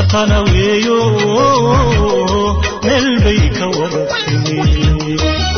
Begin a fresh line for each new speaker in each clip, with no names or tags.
matana weeyo meel bay ka wada timi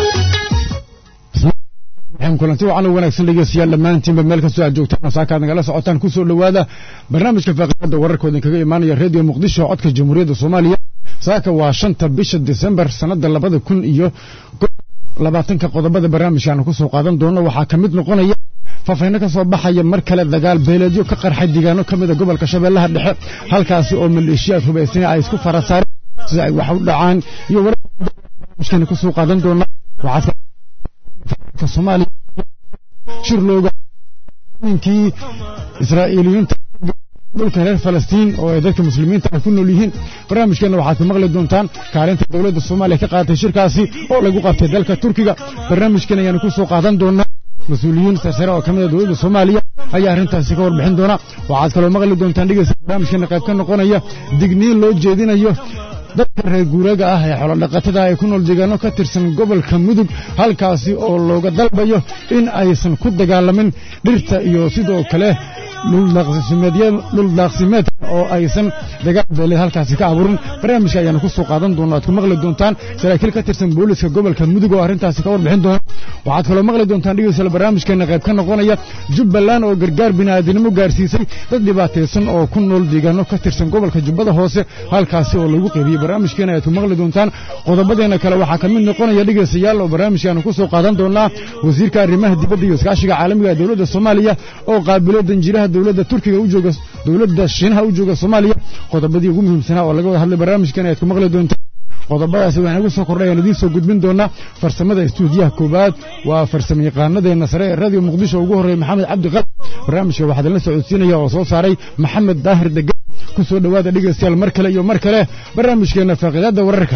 kulanti wacan u wanaagsan dhegeystayaal dhammaantiinba meel kastoo aad joogtaan saakaad nagala socotaan ku soo dhowaada barnaamijka faaqidada wararkooda kaga imaanaya redio muqdisho codka jamhuuriyadda soomaaliya saaka waa shanta bisha disembar sannada labada kun iyo labaatanka qodobada barnaamijkaanu ku soo qaadan doono waxaa ka mid noqonaya faafayno ka soo baxaya mar kale dagaal beeleedyo ka qarxay deegaano ka mida gobolka shabeellaha dhexe halkaasi oo maleeshiyaad hubaysana ay isku fara saareen sida ay wax u dhacaan iyo wararkana ku soo qaadan doona waxaa soomaaliya shir looga ninkii israa'iiliyiinta dhulka reer falastiin oo ay dadka muslimiinta ay ku nool yihiin barnaamijkeenna waxaad ku maqli doontaan kaalinta dowladda soomaaliya ka qaadatay shirkaasi oo lagu qabtay dalka turkiga barnaamijkeen ayaanu ku soo qaadan doonaa mas-uuliyiin sarsare oo ka mid a dowladda soomaaliya ayaa arrintaasi ka warbixin doona waxaad kaloo maqli doontaan dhegeysta barnaamijkeenna qayb ka noqonaya digniin loo jeedinayo dadka reer guuraaga ah ee xoolodhaqatada ee ku nool deegaano ka tirsan gobolka mudug halkaasi oo looga dalbayo in aysan ku dagaalamin dhirta iyo sidoo kale dhuldaaqsimeedka oo aysan dagaal beeleed halkaasi ka abuurin barnaamijka ayaanu ku soo qaadan doona aad ku maqli doontaan saraakiil ka tirsan booliska gobolka mudug oo arrintaasi ka warbixin doona waxaad kaloo maqli doontaan dhegeystayaal barnaamijkeena qayb ka noqonaya jubbaland oo gargaar bini'aadinimo gaarsiisay dad dhibaataysan oo ku nool deegaano ka tirsan gobolka jubbada hoose halkaasi oo lagu qeybiyey barnaamijkeena ayaad ku maqli doontaan qodobadeena kale waxaa ka mid noqonaya dhegeystayaal oo barnaamijkaanu ku soo qaadan doonaa wasiirka arrimaha dibadda iyo iskaashiga caalamiga ee dowladda soomaaliya oo qaabilo danjiraha dowladda turkiga u jooga dowladda shiinaha u jooga soomaaliya qodobadii ugu muhiimsanaa oo laga wada hadlay barnaamijkeena ayaad ku maqli doontaan qodobadaasi waxaan ugu soo kordhay aan idiin soo gudbin doonaa farsamada istuudiyaha koowaad waa farsamo yaqaanadeenna sare ee radio muqdisho ugu horreeya maxamed cabdi qalab barnaamijka waxaa idinla socodsiinaya oo soo saaray maxamed daahir degan ku soo dhowaada dhegeystayaal mar kale iyo mar kale barnaamijkeenna faaqidaadda wararka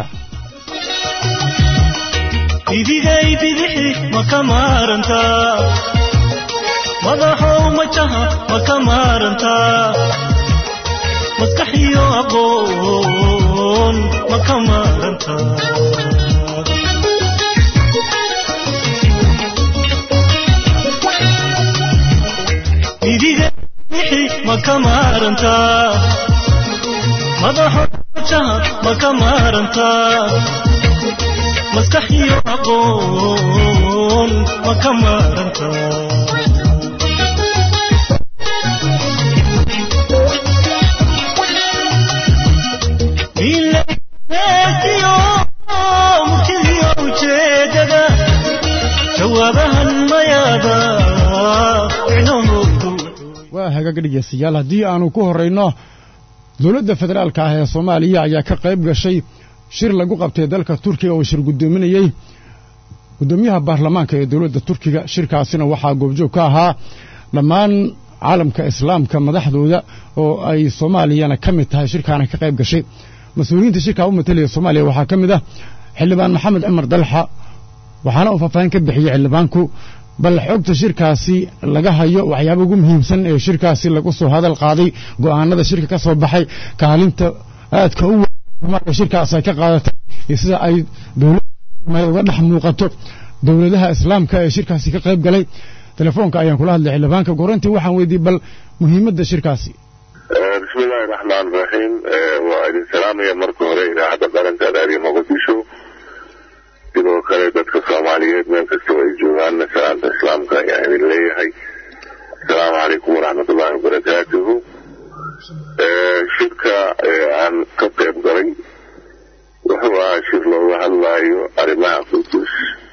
idigay bidixi ma ka maarantaa madaxow majaha ma ka maarantaa maskaxiyo aqoon ma ka maarantaa idigay bidixi ma ka maarantaa madaxow majaha ma ka maarantaa maskaxiyo aqoon ma ka maarantaa murtidiyo ujeedada jawaabahan mayaada
waa hagaag dhegeystayaal haddii aanu ku horrayno dowladda federaalka ah ee soomaaliya ayaa ka qayb gashay shir lagu qabtay dalka turkiga oo shir guddoominayey guddoomiyaha baarlamaanka ee dowladda turkiga shirkaasina waxaa goobjoog ka ahaa dhammaan caalamka islaamka madaxdooda oo ay soomaaliyana ka mid tahay shirkaana ka qayb gashay mas-uuliyiinta shirkaa u matalaya soomaaliya waxaa ka mid ah xildhibaan maxamed cumar dalxa waxaana uu faahfaahin ka bixiyey xildhibaanku bal xogta shirkaasi laga hayo waxyaaba ugu muhiimsan ee shirkaasi lagu soo hadal qaaday go'aanada shirka ka soo baxay kaalinta aadka u weyn shirkaas ay ka qaadatay iyo sida ay dowladda uga dhex muuqato dowladaha islaamka ee shirkaasi ka qayb galay telefoonka ayaan kula hadlay xildhibaanka gorantii waxaan weydiiyey bal muhiimadda shirkaasi
bismillahi raxmaan raxiim waa idin salaamaya marka hore idaacadda qaranka raadiyo muqdisho sidoo kale dadka soomaaliyeed meel kastoo ay joogaanna salaamta islaamka ayaan idin leeyahay asalaamu calaykum waraxmatullahi wabarakaatuhu shirka aan ka qayb galay wuxuu ahaa shir looga hadlaayo arrimaha qudus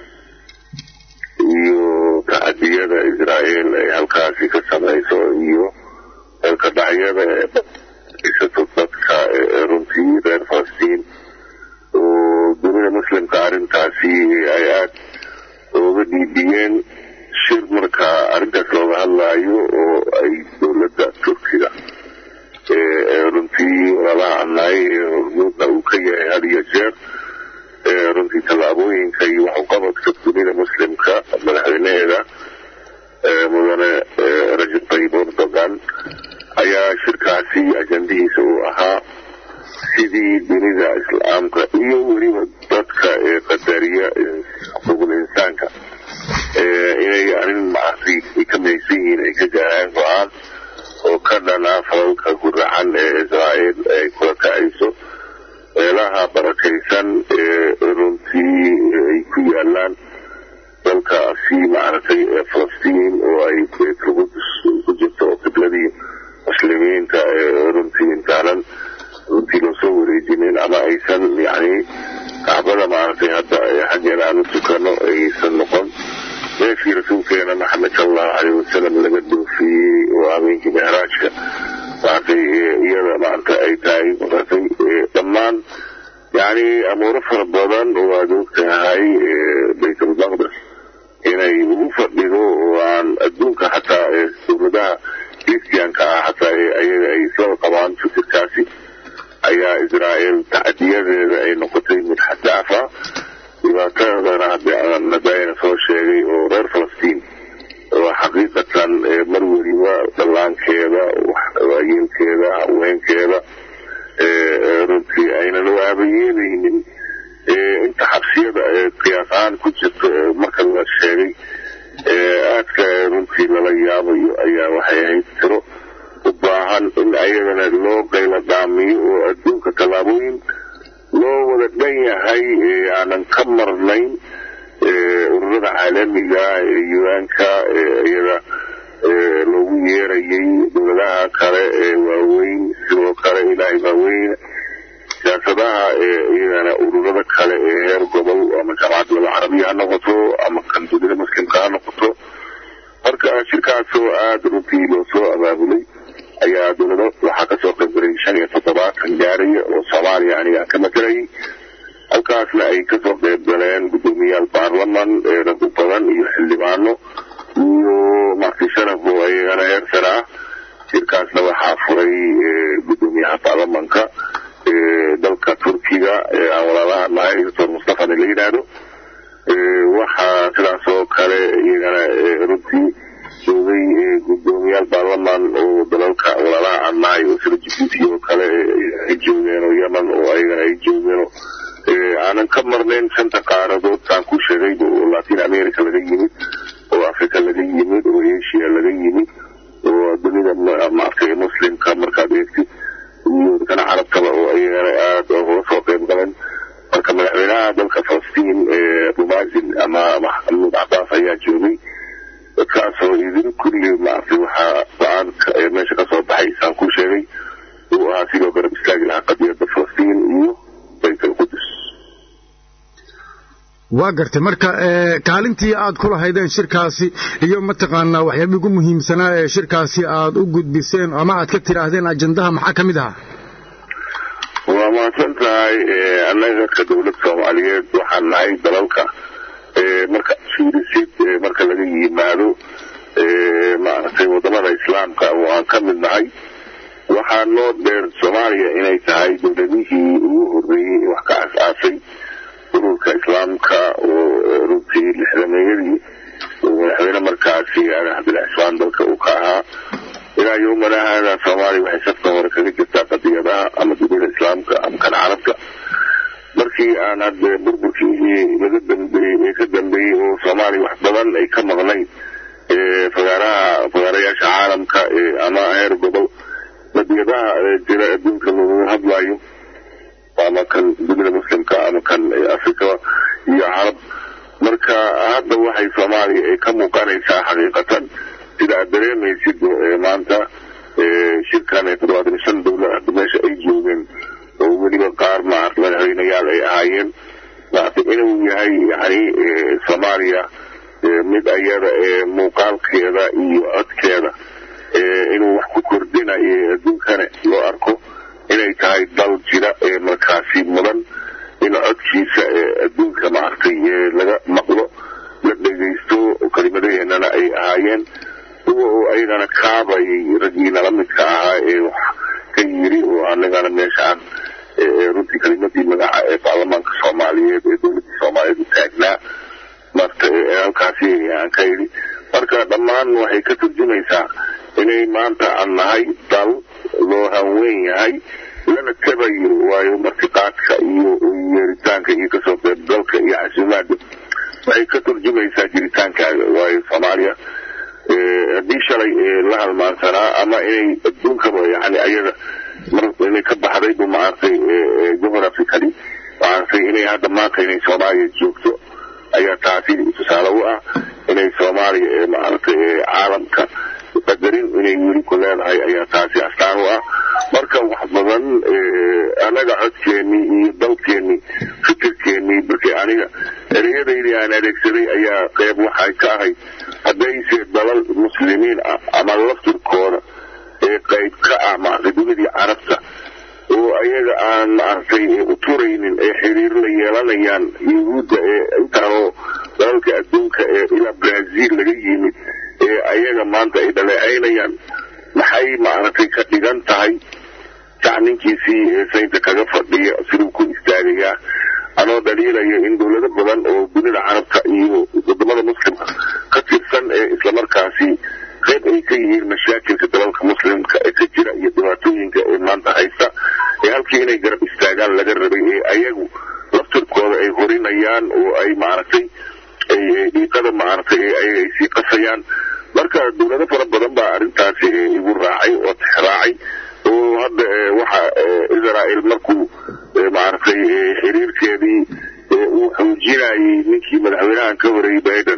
iyo tacadiyada israa'iil ay halkaasi ka samayso iyo dalka dhacyada ee isato dadka runtii reer falastiin oo dunida muslimka arrintaasi ay aada uga dhiibiyeen shir markaa arrintaas looga hadlaayo oo ay dowladda turkiga runtii walaalaha annaay hormuudna uu ka yahay had iyo jeer runtii tallaabooyinka iyo waxuqabadka dunida muslimka madaxweynaheeda mudane rajab tayyib erdogan ayaa shirkaasi ajandihiisa uu ahaa sidii dunida islaamka iyo weliba dadka ee qadariya xuquuqul insaanka inay arrin macasi ay ka maysan yihiin ay ka gaaraan go-aan oo ka dhana falalka guracan ee israa'iil ay kula kacayso meelaha barakaysan ee runtii ay ku yaalaan dalkaasi maaragtay ee falastiin oo ay beetlqudus ku jirto oo qibladii muslimiinta ee runtii intaanan runtii loosoo wareejinin ama aysan yani kacbada maaragtay hadda xaggeena aan u tukano aysan noqon meeshii rasuulkeena maxamed sala allahu caleyh wasalam laga doofiyey oo habeenkii mehraajka maaragtay iyada maaragta ay tahay maaragtay dhammaan yani amuuro fara badan oo aad og tahay baytulmaqdes inay ugu fadhido oo aan adduunka xataa dowladaha kristianka ah xataa ayaga ay isla qabaan fikirkaasi ayaa israa'iil tacdiyadeeda ay noqotay mid xadaafa dhibaatadana hadnadaayana soo sheegay oo reer falastiin oo xaqiiqatan mar weliba dhallaankeeda waayeelkeeda haweenkeeda runtii aynan u aabayeelaynin inta xabsiyada qiyaas ahaan ku jirto marka la sheegay aadka runtii lala yaabayo ayaa waxay ahayd tiro u baahan in ayadana loo qayla dhaamiyo oo adduunka tallaabooyin loo wada dhan yahay aanan ka marnayn ururada caalamiga ee un-ka iyada loogu yeerayay dowladaha kale ee waaweyn sidoo kale ilaahay waaweyn siyaasadaha iyagana ururada kale ee heer gobol ama jaamacadda laba carabiya ha noqoto ama kan dunida muslimka ha noqoto marka shirkaasoo aada runtii loo soo abaabulay ayaa dowlado waxaa kasoo qaybgalay shan iyo toddobaatan gaaraya oo soomaaliya aniga aan ka matalayay halkaasna ay kasoo qayb galeen guddoomiyaal baarlaman rag u badan iyo xildhibaano iyo marti sharaf oo ayagana heer sare ah shirkaasna waxaa furay guddoomiyaha baarlamanka dalka turkiga aan walaalaha nahay doctor mustafana la yidhaahdo waxaa sidaas oo kale iyagana runtii joogay guddoomiyaal baarlaman oo dalalka walaalaha aan nahay oo sida jibuuti oo kale ay joogeen oo yemen oo ayagana ay joogeen oo aanan ka marnayn shanta qaaradood saan ku sheegay oo latin america laga yimid oo africa laga yimid oo asia laga yimid oo dunida maaragtay muslimka markaad eegtid iyo dadkana carabtaba oo ayagana aada uga soo qayb galeen marka madaxweynaha dalka falastiin rumazin ama maxamuud cabaas ayaa joogay dadkaasoo idin kulli maaragtay waxaa go-aanka ee meesha kasoo baxay saan ku sheegay uu ahaa sidoo garab istaagi lahaa qadiyadda falastiin iyo bayt alqudus
waa gartay marka kaalintii aad ku lahaydeen shirkaasi iyo mataqaanaa waxyaabihii ugu muhiimsanaa ee shirkaasi aad u gudbiseen ama aad ka tidhaahdeen ajandaha maxaa ka mid ahaa
waa mahadsan tahay annaga ka dowlad soomaaliyeed waxaan nahay dalalka marka fiirisid marka laga yimaado maaragtay wadamada islaamka oo aan ka mid nahay waxaa noo dheer soomaaliya inay tahay dowladihii ugu horreeyey wax ka as-aasay ururka islaamka oo runtii lixdameeyadii madaxweyne markaasi cabdillah cismaan dalka uu ka ahaa ilaa yowmana haada soomaaliya waxay safka hore kaga jirtaa qadiyadaha ama dunida islaamka ama kan carabka markii aan hadde burburkii laga dambeeyey ee ka dambeeyey oo soomaaliya wax badan ay ka maqnayn fagaaraha fagaarayaasha caalamka ama heer gobol qadiyadaha jira adduunka looga hadlayo ama kan dunida muslimka ama kan africa iyo carab marka hadda waxay soomaaliya ay ka muuqanaysaa xaqiiqatan sida aad dareemaysid maanta shirkan ee toddobaatan shan dowlad hadda meesha ay joogeen oo weliba qaar maarata madaxweynayaal ay ahaayeen maarata inuu yahay yani soomaaliya mid ayada ee muuqaalkeeda iyo codkeeda inuu wax ku kordhinayo adduunkana loo arko inay tahay dal jira ee markaasi mudan in codkiisa adduunka maaragtay laga maqlo la dhegaysto kelimadaheenana ay ahaayeen kuwa oo ayagana kaabayay raggiina la midka ahaa ee wax ka yiri oo anagana meeshaan runtii kelimadii magaca ee baarlamaanka soomaaliyeed ee dowladda soomaaliyeed u taagnaa marta halkaasi aan ka yidhi marka dhammaan waxay ka turjumaysaa inay maanta aan nahay dal loo hanweyn yahay lana tabayo waayo martiqaadka iyo yeeritaanka iyo kasoo qaybgalka iyo casuumaada waxay ka turjumaysaa jiritaankaaga waayo soomaaliya haddii shalay la halmaansanaa aaminsanaa ama inay adduunkaba yani ayaga mar inay ka baxday bu maaragtay geographically maaragtay inay hadda maanta inay soomaaliya joogto ayaa taasi tusaale u ah inay soomaaliya ee maaragtay caalamka qadarin inay weli ku leedahay ayaa taasi astaan u ah marka wax badan annaga codkeennii iyo dalkeennii fikirkeennii markii aniga ereyadaydii aan adeegsaday ayaa qeyb waxay ka ahayd haddayse dalal muslimiin ah ama laftirkooda ee qayb ka ah maaragtay dunidii carabta oo ayaga aan maaragtay u turaynin ee xiriir la yeelanayaan yuhuudda ee intaanoo dalalka adduunka ee ilaa brazil laga yimid ee ayaga maanta ay dhaleecaynayaan maxay maaragtay ka dhigan tahay jacninkiisii ee saynta kaga fadhiya siduu ku istaagayaa anoo dhaliilaya in dowlado badan oo dunida carabta iyo wadamada muslimka ka tirsan ee islamarkaasi qayb ay ka yihiin mashaakilka dalalka muslimka ee ka jira iyo dhibaatooyinka ee maanta haysta ee halkii inay garab istaagaan laga rabay ee ayagu laftirkooda ay horinayaan oo ay maaragtay dhiiqada maaragtay ay sii qasayaan marka dowlado fara badan baa arrintaasi igu raacay oo tixraacay oo hadda waxa israel markuu maaragtay xiriirkeedii uu xoojinayay ninkii madaxweynahan ka horeeyey biden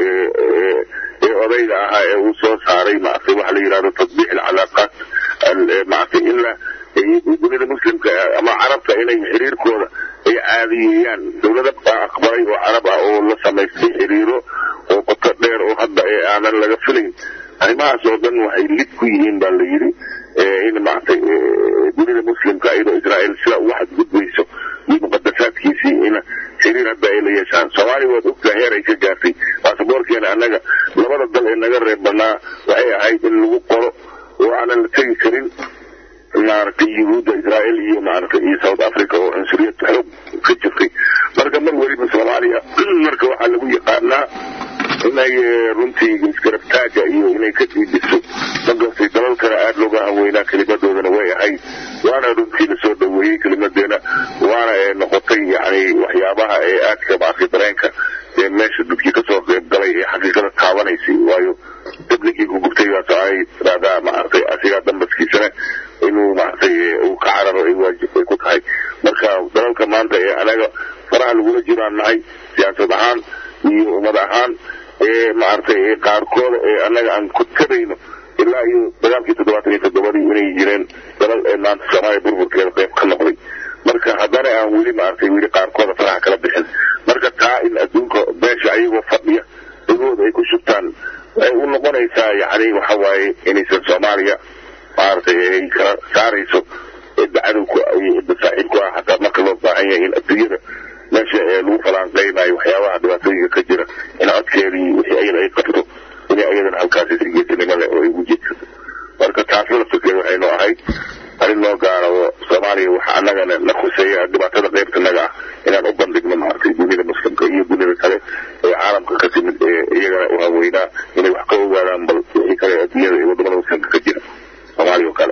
ee odayga ahaa ee uu soo saaray maaragtay waxa la yidhahdo tatbiix alcalaaqaat maaragtay in la dunida muslimka ama carabta inay xiriirkooda ay caadiyeeyaan dowlada baa aqbalay oo carab ah oo la samaystay xiriiro oo qoto dheer oo hadda aanan laga filayn arrimahaas oo dhan waxay lid ku yihiin baa la yidhi in maaragtay dunida muslimka iyadoo israel sida uga xadgudbayso iyo muqadasaadkiisii in xiriir hadda ay la yeeshaan soomaaliya waad ogtaa heer ay ka gaartay baasaboorkeena annaga labada dal ee naga reeb banaa waxay ahayd in lagu qoro oo aanan la tegi karin maaragtay yuhuudda israel iyo maaragtay iyo south africa oo cunsuriyad xoog ka jirtay marka mar weliba soomaaliya marka waxaa lagu yaqaanaa inay runtii isgarabtaaga iyo inay ka diidiso markastay dalalkana aada looga hanweynaa kelimadoodana way ahayd waana runtii lasoo dhaweeyey kelimadeena waana noqotay yani waxyaabaha ee aadka maaragtay dareenka ee meesha dadkii kasoo qeyb galay ee xaqiiqada taabanaysay waayo dabligii ku gubtay baa soconay tiraadaa maaragtay asigaa dambaskiisana inuu maaragtay uu ka cararo ay waajib ay ku tahay marka dalalka maanta ee anaga faraha lagula jiraan nahay siyaasad ahaan iyo ummad ahaan ee maaragtay qaarkooda ee annaga aan ku tabayno ilaa iyo dagaalkii toddobaatan iyo toddobadii inay jireen dalal ee maanta soomaaliya burburkeeda qayb ka noqday marka haddana aan weli maaragtay weli qaarkooda faraha kala bixin marka taa in adduunka beesha ayagoo fadhiya dhagooda ay ku shubtaan waxay u noqonaysaa yacni waxa waaye inaysan soomaaliya maaragtay ay kala saarayso cidda cadowka iyo cidda saaxiibku ah hataa marka loo baahan yahay in adduunyada meesha ee lagu falaanqeynayo waxyaabaha dhibaatooyinka ka jira in codkeedii wixii ayada ay qabto inay ayadana halkaasi sirgeesinimo leh oo ay ugu jeedsato marka taasna laftirkeeda waxay noo ahayd arrin noo gaara oo soomaaliya waxa annagana na khuseeya dhibaatada qaybtanaga ah inaan u bandhigno maaragtay dunida muslimka iyo dunida kale ee caalamka ka timid ee iyagana u haweynaa inay wax ka ogaadaan bal wixii kale adduunyada iyo wadamada muslimka ka jira soomaaliya oo kale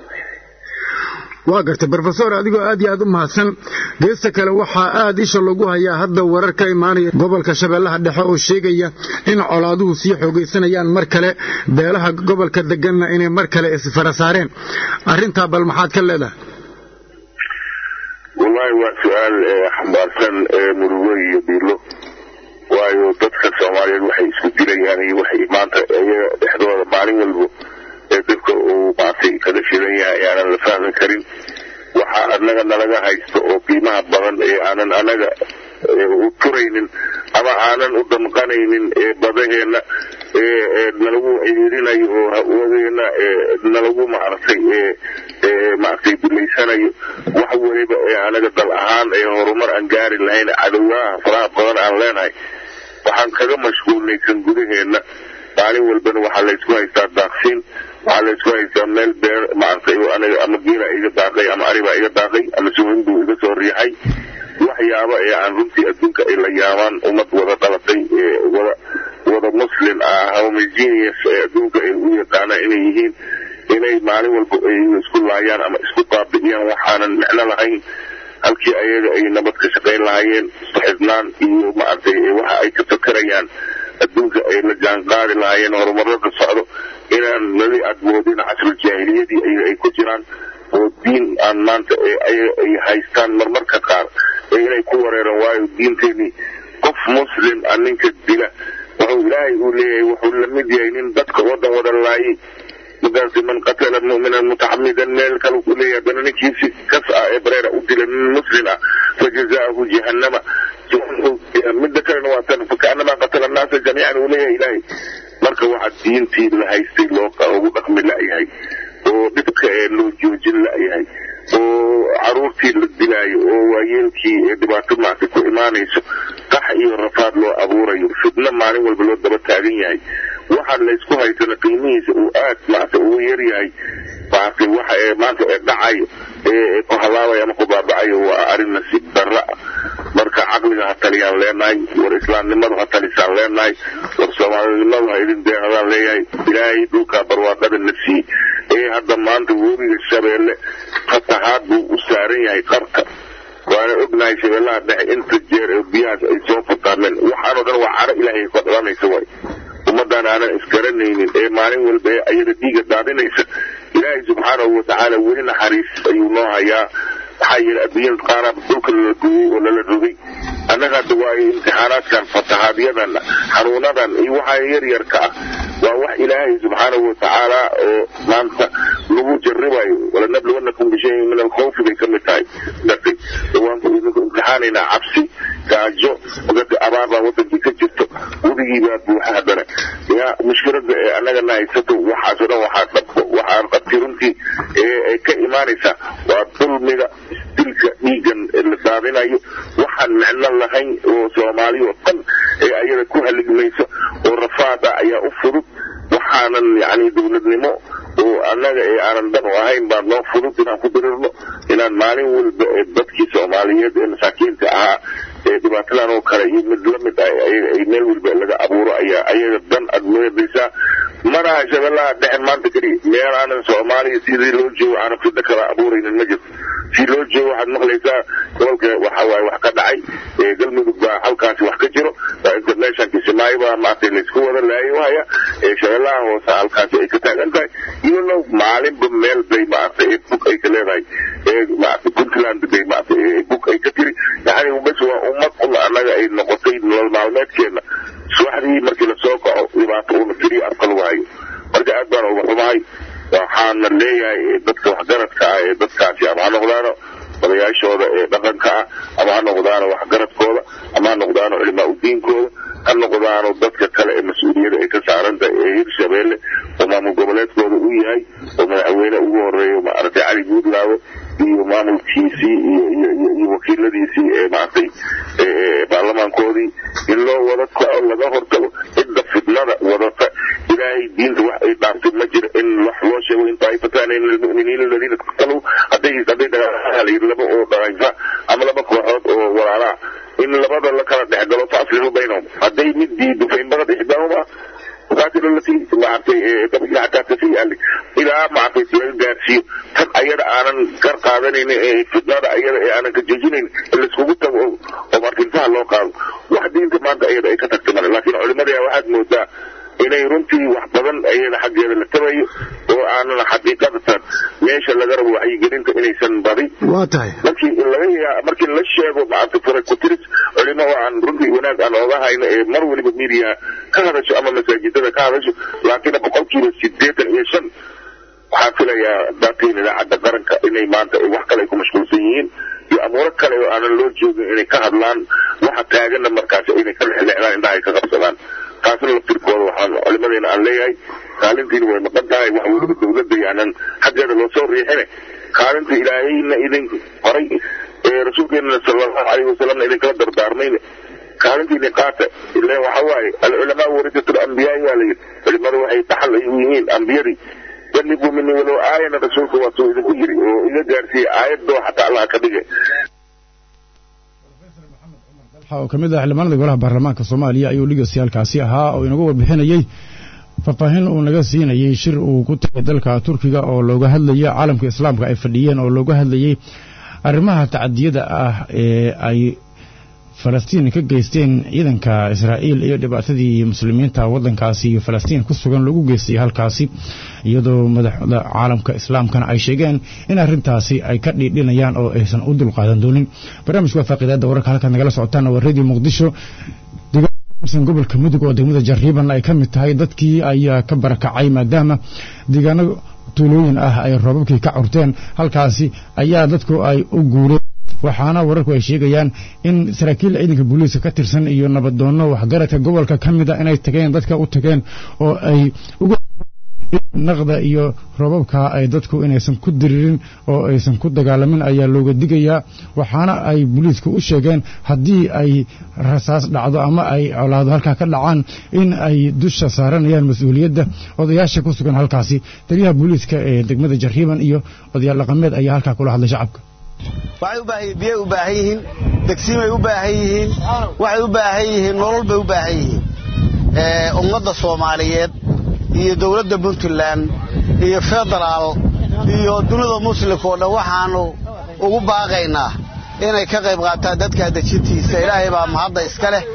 waa gartay brofesor adigoo aad iyo aad u mahadsan geesta kale waxaa aad isha lagu hayaa hadda warar ka imaanaya gobolka shabeellaha dhexe oo sheegaya in colaaduhu sii xoogaysanayaan mar kale beelaha gobolka deganna inay mar kale isfara saareen arrintaa bal maxaad ka leedahay
wallaahi waa su-aal xambaarsan murugo iyo biilo waayo dadka soomaaliyeed waxay isku dilayaan iyo waxay maanta iyaga dhexdooda maalin walbo ee dadka uu maartay kaga shidan yahay aanan la fahmi karin waxaa anaga nalaga haysto oo qiimaha badan ee aanan anaga u turaynin ama aanan u damqanaynin ee badaheenna ee nalagu ciirinayo oo hawadeena nalagu maaragtay maaragtay dumaysanayo wax weliba ee anaga dal ahaan ee horumar aan gaari lahayn cadowaaha faraha badan aan leenahay waxaan kaga mashquulnay kan gudaheenna maalin walbana waxaa laysku haystaa daaqsiin waxaa laysku haystaa meel beer maaragtay oo aniga ama geela iga daaqay ama aribaa iga daaqay ama suwinbuu iga soo riixay waxyaaba ee aan runtii adduunka ay la yaabaan ummad wada dhalatay ee wada wada muslim ah homogeneous ee adduunka ay u yaqaanaan inay yihiin inay maalin walba ay isku laayaan ama isku baabi'iyaan waxaanan micno lahayn halkii ayaga ay nabad ka shaqayn lahaayeen isku xidhnaan iyo maaragtay waxa ay ka fakerayaan adduunka ay la jaanqaadi lahaayeen horumarada socdo inaan nadi aad moodin casrul jaahiliyadii ay ku jiraan oo diin aan maanta ay haystaan marmarka qaar ee inay ku wareeraan waayo diinteenii qof muslim a ninka dila wuxuu ilaahay uu leeyahay wuxuu la mid yahay nin dadka oo dhan wada laayay markaasi man qatala mu'minan mutacamidan meel kale ku leeyahay haddana ninkiisi kas ah ee bareera u dila nin muslim ah fajazaahu jahannama midda kalena waa tan fakaanama qatala annaasa jamiican uu leeyahay ilaahay marka waxaa diintii la haystay loo ugu dhaqmi la'yahay oo dhibka ee loo joojin la'yahay oo caruurtii la dilaayo oo waayeelkii ee dhibaato maarta ku imaanayso qax iyo rafaad loo abuurayo fidno maalin walba loo daba taagan yahay waxaa laysku haysana qiimihiisa uu aad maarta ugu yar yahay maartay waxa ee maanta ee dhacayo ee ku halaabaya ama ku baabacayo waa arrin nasiib darra ah marka caqliga ha taliyaan leenahay war islaamnimadu ha talisaan leenahay war soomaalinimadu ha idin deeqadaan leeyahay ilaahay dhulkaa barwaaqada na sii ee hadda maanta webiga shabeelle fatahaad buu u saaran yahay qarka waana ognahay shabeellaha dhexe inta jeer ee biyahaas ay soo fataameen waxaanoo dhan waa caro ilaahay ka dhalanaysa waay ummaddan aanan isgaranaynin ee maalin walba ee ayada dhiiga daadinaysa ilaahay subxaanahu watacaala weli naxariis ayuu noo hayaa maxaa yeele adduunyada qaaraba dhulka lala gooyey oo lala rogay annaga hadda waayo imtixaanaadkan fatahaadyadan xanuunadan iyo waxaa yaryarka ah waa wax ilaahay subxaanahu watacaala oo maanta lagu jarribayo walanabluwannakum bishayin min alkhawfi bay ka mid tahay dartay waan idinku imtixaanaynaa cabsi gaajo dadka abaar baa wadankii ka jirto weligii baa buuxa haddana yaa mushkilada ee annagana haysato waxaasoo dhan waxaa dhabko waxaan qabti runtii ee ka imaanaysaa waa dulmiga dilka dhiigan la daadinayo waxaan micno lahayn oo soomaali oo dhan ee ayada ku haligmayso oo rafaada ayaa u fudud waxaanan yacni dowladnimo oo annaga ee aanan dan u ahayn baa noo fudud inaan ku dirirno inaan maalin walba ee dadkii soomaaliyeed ee masaakiinta ahaa ee dhibaatadan oo kale iyo mid la mid ah ay meel walba laga abuuro ayaa ayaga dan aad moodaysaa manaha shabeellaha dhexe maanta keliya meel aanan soomaaliya sidii loo joogo aanan fidda kala abuuraynin ma jirto si loo joogo waxaad maqlaysaa gobolka waxa waaye wax ka dhacay galmudug baa halkaasi wax ka jiro international kismaayo baa maaragtay laysku wada laayo haya shabeellaha hoose halkaasi ay ka taagan tahay iyadoo maalinba meel bay maaragtay bug ay ka leedahay maaragtay puntland bay maaragtay bug ay ka tiri yacni bas waa ummad un annaga ay noqotay nolol maalmeedkeena subaxdii markii lasoo kaco dhibaato una tiriyo afka lagu hayo marka aad baan uga xumahay waxaana leeyahay dadka waxgaradka ah ee dadkaasi ama ha noqdaano odayaashooda ee dhaqanka ah ama ha noqdaano waxgaradkooda ama ha noqdaano culimaa udiinkooda ha noqdaano dadka kale ee mas-uuliyada ay ka saaran tahay ee hirshabeelle oo maamul goboleedkooda u yahay oo madaxweyne ugu horeeyo maaragtay cali guudlaawo iyo maamulkiisii iyo wakiiladiisii ee maaragtay baarlamaankoodii in loo wada kaco laga hortago cidda fidnada wadata ilaahay diinta wax ay dhaaftay ma jiro in wax loo sheego in taaifataan min almu'miniina aladiina qatalu hadday hadday dagaalayir laba oo dhaqaysa ama laba kooxood oo walaalaa in labada la kala dhex galo fa aslihu baynahum hadday mid diido fa in bagad ixdaahuma qaatilu lati maaragtay tabqi xataa tafiya ilaa maaragtay laga gaarsiiyo tan ayada aanan kar qaadanaynin ee fidnada ayada ee aanan ka joojinayn in laiskugu tago oo markintaha loo qaado wax diinta maanta ayada ay ka tagtay male laakiin culimadii waxaad moodaa inay runtii wax badan ayada xaggeeda la tabayo oo aanan xaqiiqadatan meesha laga rabo wacyigelinta inaysan badin
waa tahay
markii laga yaa markii la sheego maaragtay fura kutiris culimo oo aan runtii wanaag aan ooga hayno ee mar waliba midiyaha ka hadasho ama masaajidada ka hadasho laakiin boqolkiiba sideetan iyo shan waxaan filayaa daatiin idaacadda qaranka inay maanta wax kale ay ku mashquulsan yihiin iyo amuuro kale oo aanan loo joogin inay ka hadlaan waxa taaganna markaasi inay ka lexleexdaan indhaha ay ka qabsadaan taasna laftirkooda waxaan culimadeena aan leeyahay kaalintiina way maqan tahay wax weliba dowladda yaanan xaggeeda loo soo riixine kaalinta ilaahayna idin horay ee rasuulkeenana sallallahu calayhi wasalamna idinkala dardaarmayne kaalintiina qaata ileen waxa waaye alculamaa warisatul ambiyaai waa layidhi culimadu waxay dhaxal ay u yihiin ambiyadii balliguu mini walow aayana rasuulka waa suu idinku yiri oo iga gaarsiiyey aayadoo xataa allah ka dhige
oo ka mid ah xildhibaanada golaha baarlamaanka soomaaliya ayuu dhigasyaalkaasi ahaa oo inagu warbixinayey faahfaahin uu naga siinayey shir uu ku tagay dalka turkiga oo looga hadlayay caalamka islaamka ay fadhiyeen oo looga hadlayey arrimaha tacadiyada ah ee ay falastiin ka geysteen ciidanka israa'iil iyo dhibaatadii muslimiinta waddankaasi iyo falastiin ku sugan lagu geystay halkaasi iyadoo madaxda caalamka islaamkana ay sheegeen in arrintaasi ay ka dhiidhinayaan oo aysan u dulqaadan doonin barnaamijka waa faaqiidaadda wararka halkaad nagala socotaan waa radio muqdisho gobolka mudug oo degmada jariiban ay ka mid tahay dadkii ayaa ka barakacay maadaama deegaano tuulooyin ah ay roobabkii ka curteen halkaasi ayaa dadku ay u guureen waxaana wararku ay sheegayaan in saraakiil ciidanka booliiska ka tirsan iyo nabadoonno waxgaradka gobolka ka mid a inay tageen dadka u tageen oo ay uga naqda iyo roobabka ay dadku inaysan ku diririn oo aysan ku dagaalamin ayaa looga digayaa waxaana ay booliisku u sheegeen haddii ay rasaas dhacdo ama ay colaado halkaa ka dhacaan in ay dusha saaranayaan mas-uuliyadda odayaasha ku sugan halkaasi taliyaha booliiska ee degmada jariiban iyo odayaal dhaqameed ayaa halkaa kula hadlay shacabka
waxay u baahan yihiin biyay u baahan yihiin degsimay u baahan yihiin waxay u baahan yihiin nolol bay u baahan yihiin ummadda soomaaliyeed iyo dowladda puntland iyo federaal iyo dunida muslimka oo dhan waxaannu ugu baaqaynaa inay ka qayb qaataan dadka dejintiisa ilaahay baa mahadda iska leh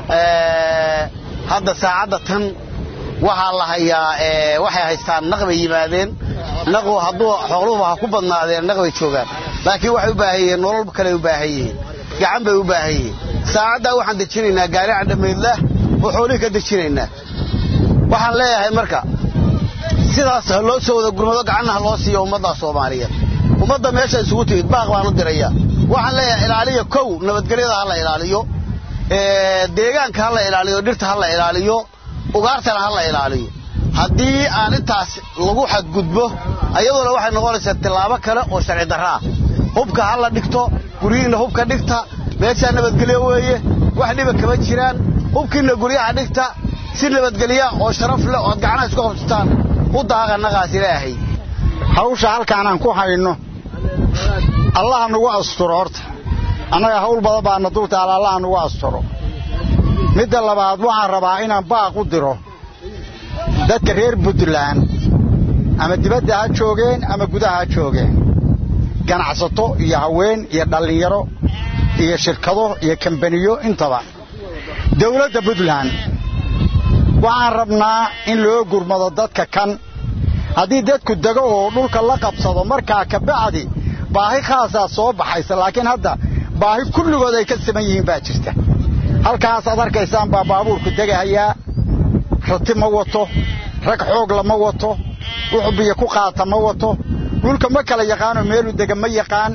hadda saacadda tan waxaa la hayaa waxay haystaan naq bay yimaadeen naqu hadduu xooluhuba ha ku badnaadeen naq bay joogaan laakiin waxay u baahan yihiin nolol kaley u baahan yihiin gacan bay u baahan yihiin saacaddaa waxaan dejinaynaa gaari cadhamaydlah oo xoolihii ka dejinaynaa waxaan leeyahay marka sidaas ha loo soo wada gurmado gacanna ha loo siiyo ummadda soomaaliyeed ummadda meesha isugu timid baaq baan u diraya waxaan leeyahay ilaaliya kow nabadgelyada ha la ilaaliyo deegaanka ha la ilaaliyo dhirta ha la ilaaliyo ugaartana ha la ilaaliyo haddii aan intaas lagu xadgudbo ayadoona waxay noqonaysaa tillaabo kale oo sharci darra ah hubka ha la dhigto guryihiinna hubka dhigta meeshaa nabadgelyo weeye wax dhiba kama jiraan hubkiinna guryaha dhigta si nabadgelya oo sharaf leh ood gacnaha isku qabsataan u daaqa naqaas ilaahay
hawsha halkaanaan ku hayno allaha nagu asturo horta annaga hawl badan baana dultaala allaha nagu asturo midda labaad waxaan rabaa inaan baaq u diro dadka reer puntland ama dibadda ha joogeen ama gudaha ha joogeen ganacsato iyo haween iyo dhallinyaro iyo shirkado iyo kambaniyo intaba dawladda puntland waxaan rabnaa in loo gurmado dadka kan haddii dadku dego oo dhulka la qabsado markaa ka bacdi baahi khaasaa soo baxaysa laakiin hadda baahi kulligood ay ka saman yihiin baa jirta halkaasaad arkaysaan baa baabuurku degahayaa rati ma wato rag xoog lama wato wuxuu biyo ku qaata ma wato dhulka ma kala yaqaanoo meeluu dega ma yaqaan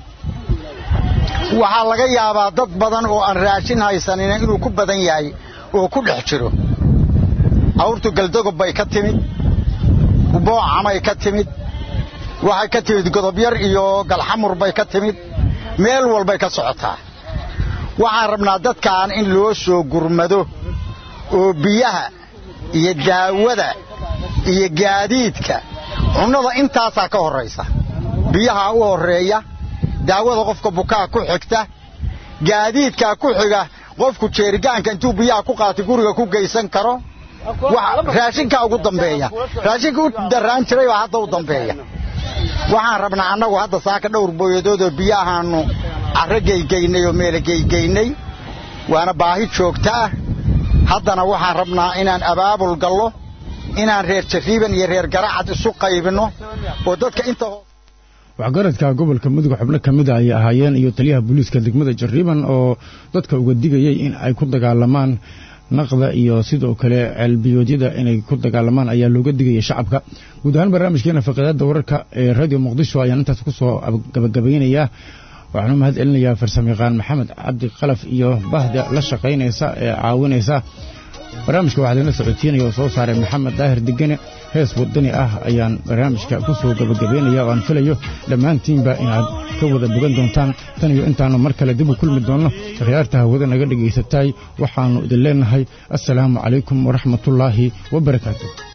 waxaa laga yaabaa dad badan oo aan raashin haysanina inuu ku badan yahay oo ku dhex jiro awrtu galdogob bay ka timid boocamay ka timid waxay ka timid godobyar iyo galxamur bay ka timid meel walbay ka socotaa waxaan rabnaa dadkan in loo soo gurmado oo biyaha iyo daawada iyo gaadiidka cunnada intaasaa ka horraysa biyahaa u horreeya daawada qofka bukaa ku xigta gaadiidkaa ku xiga qofku jeerigaanka intuu biyaha ku qaatay guriga ku geysan karo raashinkaa ugu dambeeya raashinka u darraan jiray baa hadda u dambeeya waxaan rabnaa annagu hadda saaka dhowr booyadoodoo biyahaannu carro geygeynay oo meela geygeynay waana baahi joogta ah haddana waxaan rabnaa inaan abaabul gallo inaan reer jariiban iyo reer garacad isu qaybinno oo dadka inta
waxgaradka gobolka mudug xubno ka mida ayay ahaayeen iyo taliyaha booliiska degmada jariiban oo dadka uga digayay in ay ku dagaalamaan naqda iyo sidoo kale ceelbiyoodyada inay ku dagaalamaan ayaa looga digaya shacabka guud ahaan barnaamijkeena faqiidaadda wararka ee radio muqdisho ayaan intaas ku soo gabagabeynayaa waxaanu mahad celinayaa farsamayaqaan maxamed cabdi qalaf iyo bahda la shaqaynaysa ee caawinaysa barnaamijka waxaa lana socodsiinaya oo soo saaray maxamed daahir degene hees wadani ah ayaan barnaamijka ku soo gabagabeynaya oo aan filayo dhammaantiinba inaad ka wada bogan doontaan tan iyo intaannu mar kale dib u kulmi doonno akhyaarta hawada naga dhegaysatay waxaannu idin leenahay assalaamu calaykum waraxmatullaahi wabarakaatu